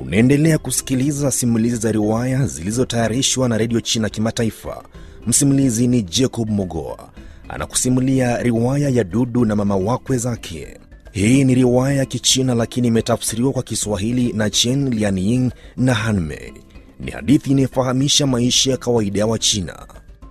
Unaendelea kusikiliza simulizi za riwaya zilizotayarishwa na redio China Kimataifa. Msimulizi ni Jacob Mogoa anakusimulia riwaya ya Dudu na mama wakwe zake. Hii ni riwaya ya Kichina lakini imetafsiriwa kwa Kiswahili na Chen Lianying na Hanmei. Ni hadithi inayofahamisha maisha ya kawaida ya Wachina.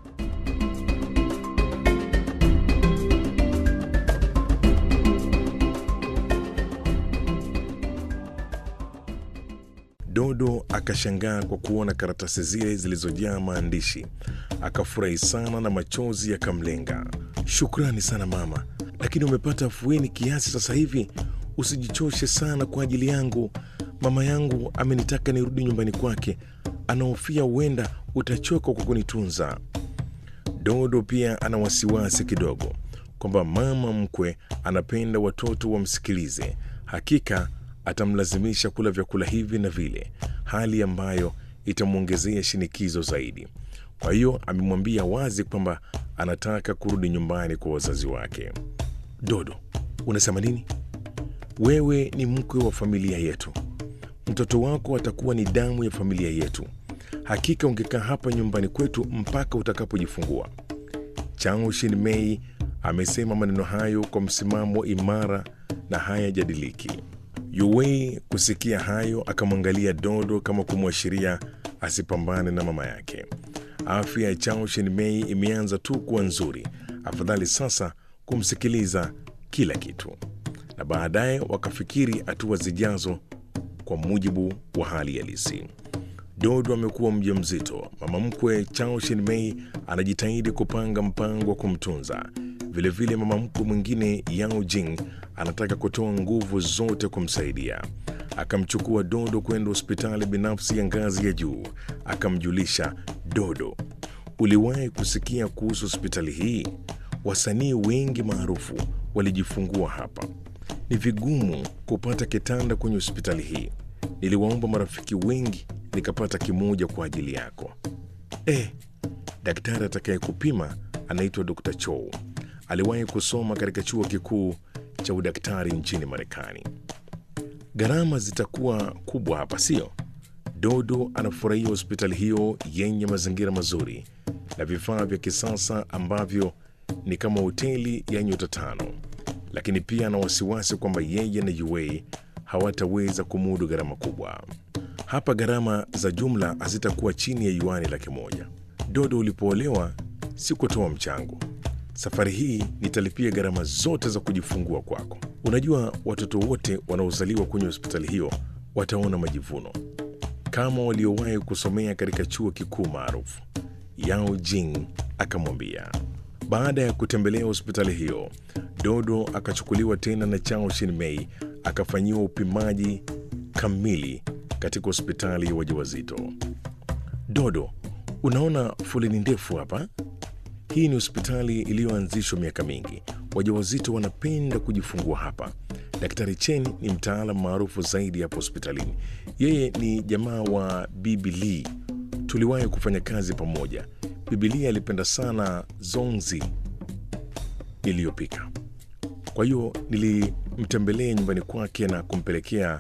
Dodo akashangaa kwa kuona karatasi zile zilizojaa maandishi, akafurahi sana na machozi yakamlenga. Shukrani sana mama, lakini umepata afueni kiasi sasa hivi. Usijichoshe sana kwa ajili yangu. Mama yangu amenitaka nirudi nyumbani kwake, anahofia huenda utachoka kwa kunitunza. Dodo pia ana wasiwasi kidogo kwamba mama mkwe anapenda watoto wamsikilize. Hakika atamlazimisha kula vyakula hivi na vile, hali ambayo itamwongezea shinikizo zaidi. Kwa hiyo amemwambia wazi kwamba anataka kurudi nyumbani kwa wazazi wake. Dodo, unasema nini? Wewe ni mkwe wa familia yetu, mtoto wako atakuwa ni damu ya familia yetu. Hakika ungekaa hapa nyumbani kwetu mpaka utakapojifungua. Chao Shinmei amesema maneno hayo kwa msimamo imara na hayajadiliki. Yuwei kusikia hayo akamwangalia Dodo kama kumwashiria asipambane na mama yake. Afya ya Chao Shinmei imeanza tu kuwa nzuri, afadhali sasa kumsikiliza kila kitu, na baadaye wakafikiri hatua zijazo kwa mujibu wa hali halisi. Dodo amekuwa mjamzito. Mama mkwe Chao Shinmei anajitahidi kupanga mpango wa kumtunza. Vilevile mama mkwe mwingine Yao Jing anataka kutoa nguvu zote kumsaidia. Akamchukua Dodo kwenda hospitali binafsi ya ngazi ya juu, akamjulisha Dodo, uliwahi kusikia kuhusu hospitali hii? Wasanii wengi maarufu walijifungua hapa. Ni vigumu kupata kitanda kwenye hospitali hii. Niliwaomba marafiki wengi nikapata kimoja kwa ajili yako. Eh, daktari atakayekupima anaitwa Dr. Chow. Aliwahi kusoma katika chuo kikuu cha udaktari nchini Marekani. Gharama zitakuwa kubwa hapa, sio? Dodo anafurahia hospitali hiyo yenye mazingira mazuri na vifaa vya kisasa ambavyo ni kama hoteli ya nyota tano, lakini pia ana wasiwasi kwamba yeye na Yuei hawataweza kumudu gharama kubwa. Hapa gharama za jumla hazitakuwa chini ya yuani laki moja. Dodo, ulipoolewa sikutoa mchango. Safari hii nitalipia gharama zote za kujifungua kwako. Unajua, watoto wote wanaozaliwa kwenye hospitali hiyo wataona majivuno kama waliowahi kusomea katika chuo kikuu maarufu. Yao Jing akamwambia. Baada ya kutembelea hospitali hiyo, Dodo akachukuliwa tena na Chao Shinmei akafanyiwa upimaji kamili katika hospitali ya wajawazito. Dodo, unaona foleni ndefu hapa? Hii ni hospitali iliyoanzishwa miaka mingi. Wajawazito wanapenda kujifungua hapa. Daktari Chen ni mtaalam maarufu zaidi hapa hospitalini. Yeye ni jamaa wa Bibi Lee, tuliwahi kufanya kazi pamoja. Bibi Lee alipenda sana zongzi iliyopika, kwa hiyo nilimtembelea nyumbani kwake na kumpelekea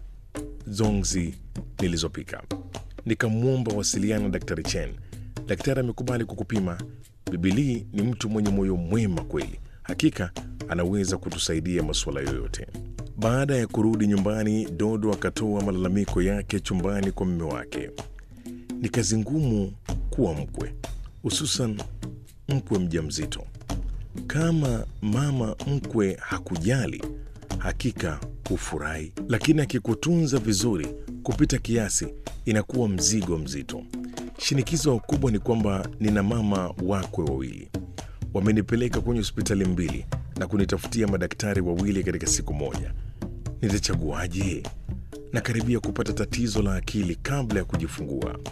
zongzi nilizopika. Nikamwomba wasiliana na Daktari Chen. Daktari amekubali kukupima. Bibilii ni mtu mwenye moyo mwema kweli, hakika anaweza kutusaidia masuala yoyote. Baada ya kurudi nyumbani, Dodo akatoa malalamiko yake chumbani kwa mume wake. Ni kazi ngumu kuwa mkwe, hususan mkwe mjamzito. Kama mama mkwe hakujali, hakika hufurahi, lakini akikutunza vizuri kupita kiasi, inakuwa mzigo mzito. Shinikizo kubwa ni kwamba nina mama wakwe wawili, wamenipeleka kwenye hospitali mbili na kunitafutia madaktari wawili katika siku moja. Nitachaguaje? Nakaribia kupata tatizo la akili kabla ya kujifungua.